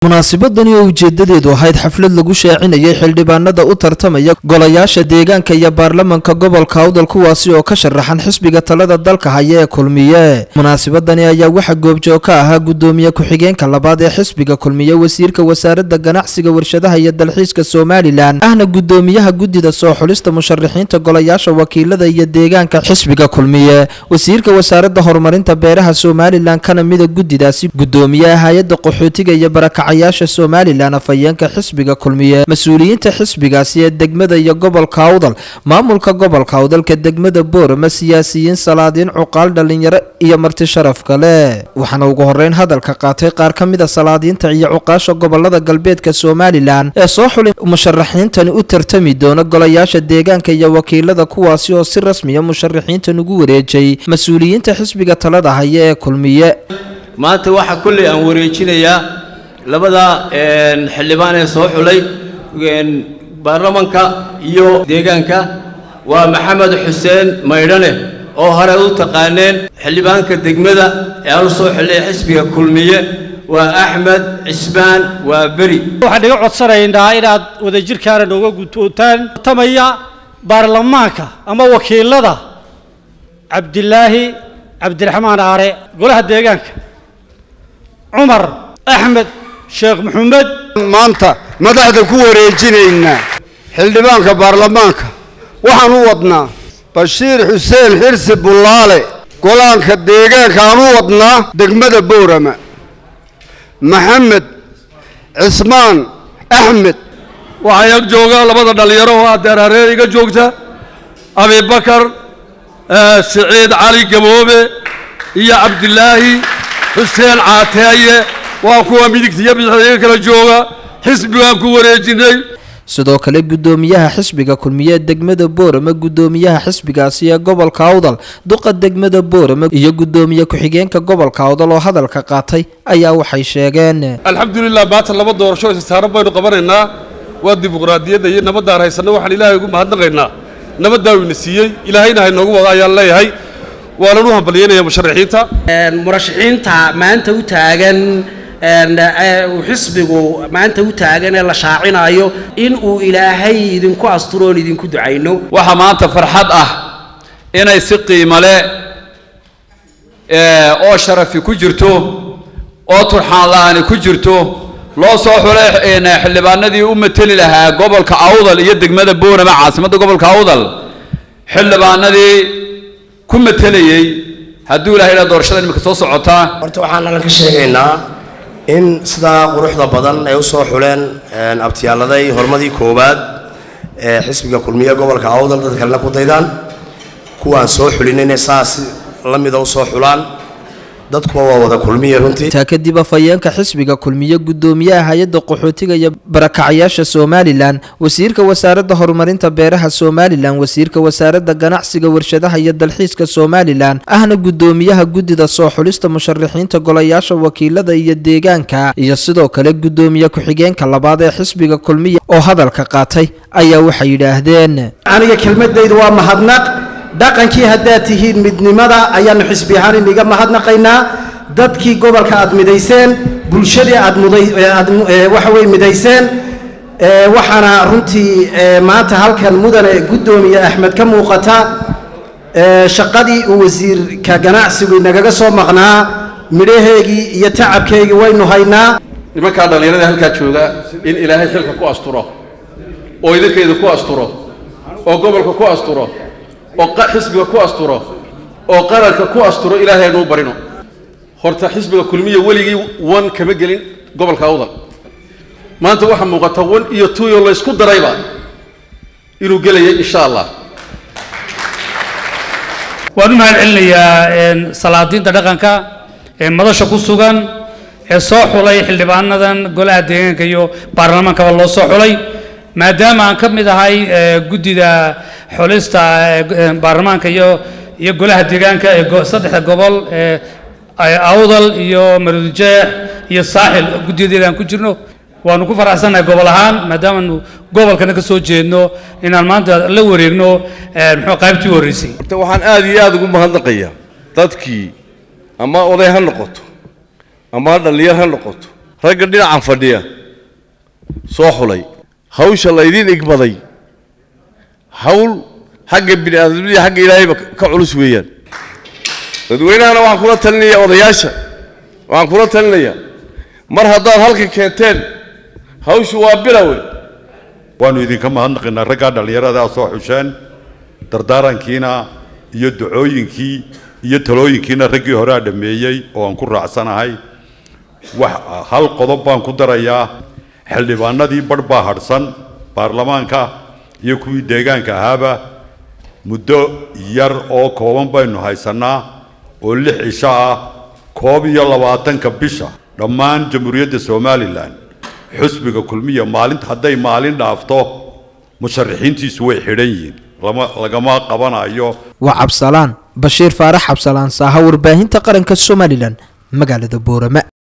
munaasabadani oo ujeedadeedu ahayd xaflad lagu shaacinayay xildhibaanada u tartamaya golayaasha deegaanka iyo baarlamanka gobolka awdal kuwaasi oo ka sharaxan xisbiga talada dalka haya ee kulmiye munaasabadani ayaa waxaa goobjoog ka ahaa gudoomiye ku-xigeenka labaad ee xisbiga kulmiye wasiirka wasaaradda ganacsiga warshadaha iyo dalxiiska somalilan ahna gudoomiyaha guddida soo xulista musharaxiinta golayaasha wakiilada iyo deegaanka xisbiga kulmiye wasiirka wasaaradda horumarinta beeraha somalilan kana mida guddidaasi gudoomiyaha hay-adda qaxootiga iyo barakacayaasha somalilan afhayeenka xisbiga kulmiye mas-uuliyiinta xisbigaasi ee degmada iyo gobolka awdal maamulka gobolka awdalka degmada boorama siyaasiyiin salaadiin cuqaal dhalinyaro iyo marti sharaf kale waxaana ugu horeyn hadalka qaatay qaar ka mida salaadiinta iyo cuqaasha gobolada galbeedka somalilan ee soo xulay musharaxiintani u tartami doona golayaasha deegaanka iyo wakiilada kuwaasi oo si rasmiya musharaxiintan ugu wareejay mas-uuliyiinta xisbiga talada haya ee kulmiye maanta waxaa kolley aan wareejinayaa labada xildhibaan ee soo xulay baarlamanka iyo deegaanka waa maxamed xuseen maydhane oo hore u taqaaneen xildhibaanka degmada ee aan u soo xulay xisbiga kulmiye waa axmed cismaan waa beri waxaan iga codsanaynaa inaad wadajirkaana nooga gudootaan tamaya baarlamaanka ama wakiilada cabdilaahi cabdiraxmaan aare golaha deegaanka cumar axmed sheekh maxamed maanta madaxda ku wareejinaynaa xildhibaanka baarlamaanka waxaan u wadnaa bashiir xuseen xirsi bullaale golaanka deegaanka aan u wadnaa degmada boorama maxamed cismaan axmed waxaa ag jooga labada dhallinyaro oo adeer hareer iga joogta abibakar siciid cali gaboobe iyo cabdilaahi xuseen caateeye waa kuwa midigta iyo bidixda iga kala jooga xisbigaan ku wareejinay sidoo kale gudoomiyaha xisbiga kulmiye degmada boorama gudoomiyaha xisbigaasi ee gobolka awdal duqa degmada boorama iyo gudoomiye ku-xigeenka gobolka awdal oo hadalka qaatay ayaa waxay sheegeen alxamdulilah maanta laba doorasho isasaaran baynu qabanaynaa waa dimuqraadiyadda iyo nabadaan haysanno waxaan ilaahay ugu mahadnaqaynaa nabaddaa ina siiyey ilaahayna haynoogu wada ayaan leeyahay waanan u hambalyeynaya musharaxiinta murashaxiinta maanta u taagan uu xisbigu maanta u taagan ee la shaacinayo in uu ilaahay idinku asturo oon idinku ducayno waxaa maanta farxad ah inay si qiimo leh oo sharafi ku jirto oo turxaan la-aani ku jirto loo soo xulay xildhibaanadii u mateli lahaa gobolka awdal iyo degmada boorama caasimadda gobolka awdal xildhibaanadii ku matelayey hadduu ilahay ilaa doorashada imika soo socotaa horta waxaan alla ka sheegaynaa in sidaa quruxda badan ay u soo xuleen abtiyaaladay hormadii koowaad ee xisbiga kulmiye gobolka awdal dad kalena ku daydaan kuwaan soo xulinayna saas la mida u soo xulaan dadkuwa waa wada kulmiye runtii taa kadib afhayeenka xisbiga kulmiye gudoomiyaha hay-adda qaxootiga iyo barakacayaasha somalilan wasiirka wasaaradda horumarinta beeraha somalilan wasiirka wasaaradda ganacsiga warshadaha iyo dalxiiska somalilan ahna gudoomiyaha guddida soo xulista musharaxiinta golayaasha wakiilada iyo deegaanka iyo sidoo kale gudoomiye ku-xigeenka labaad ee xisbiga kulmiye oo hadalka qaatay ayaa waxay yidhaahdeen aniga kelmadaydu waa mahadnaq dhaqankii haddaad tihiin midnimada ayaanu xisbi ahaan iniga mahadnaqaynaa dadkii gobolka aad midayseen bulshadii aad mudayaad waxa weye midayseen waxaana runtii maanta halkan mudane guddoomiye axmed ka muuqata shaqadii uu wasiirka ganacsigu inagaga soo maqnaa midhaheegii iyo tacabkeygii waynu haynaa nimankaa dhallinyarada halkaa jooga in ilaahay xilka ku asturo oo idinkeeda ku asturo oo gobolka ku asturo oo xisbiga ku asturo oo qaranka ku asturo ilaahay anuu barino horta xisbiga kulmiya weligii wan kama gelin gobolka awdal maanta waxaa muuqata wan iyo tuyo laysku darayba inuu gelaya insha allah waan u mahad celinayaa salaadiinta dhaqanka ee madasha ku sugan ee soo xulay xildhibaanadan golaha deegaanka iyo baarlamaankaba loo soo xulay maadaama aan ka mid ahay guddida xulista baarlamaanka iyo iyo golaha deegaanka ee saddexda gobol ee awdal iyo marudujeex iyo saaxil guddiyadeeda aan ku jirno waanu ku faraxsannahay gobol ahaan maadaamaanu gobolkana ka soo jeedno inaan maanta la wareegno muxuu qaybtii u horreysay horta waxaan aada iyo aada ugu mahadnaqayaa dadkii ama oday ha noqoto ama dhallinyar ha noqoto ragga dhinacan fadhiya soo xulay hawsha laydin igbaday hawl xagga bini aadamnimada xagga ilaahayba ka culus weeyaan dadweynahana waxaan kula talinaya odayaasha waxaan kula talinayaa mar haddaad halka keenteen hawshu waa bilowe waanu idinka mahadnaqaynaa raggaa dhallinyarada soo xusheen dardaarankiina iyo ducooyinkii iyo talooyinkiina raggii horea dhammeeyey oo aan ku raacsanahay wax hal qodob baan ku darayaa xildhibaanadii badh baa hadhsan baarlamaanka iyo kuwii deegaanka ahaaba muddo yar oo kooban baynu haysannaa oo lix cisho ah koob iyo labaatanka bisha dhammaan jamhuuriyadda somalilan xusbiga kulmiya maalinta hadday maalin dhaafto musharaxiintiisu way xidhan yihiin lama lagama qabanayo waa cabsalaan bashiir faarax cabsalaan saaha warbaahinta qaranka somalilan magaalada boorama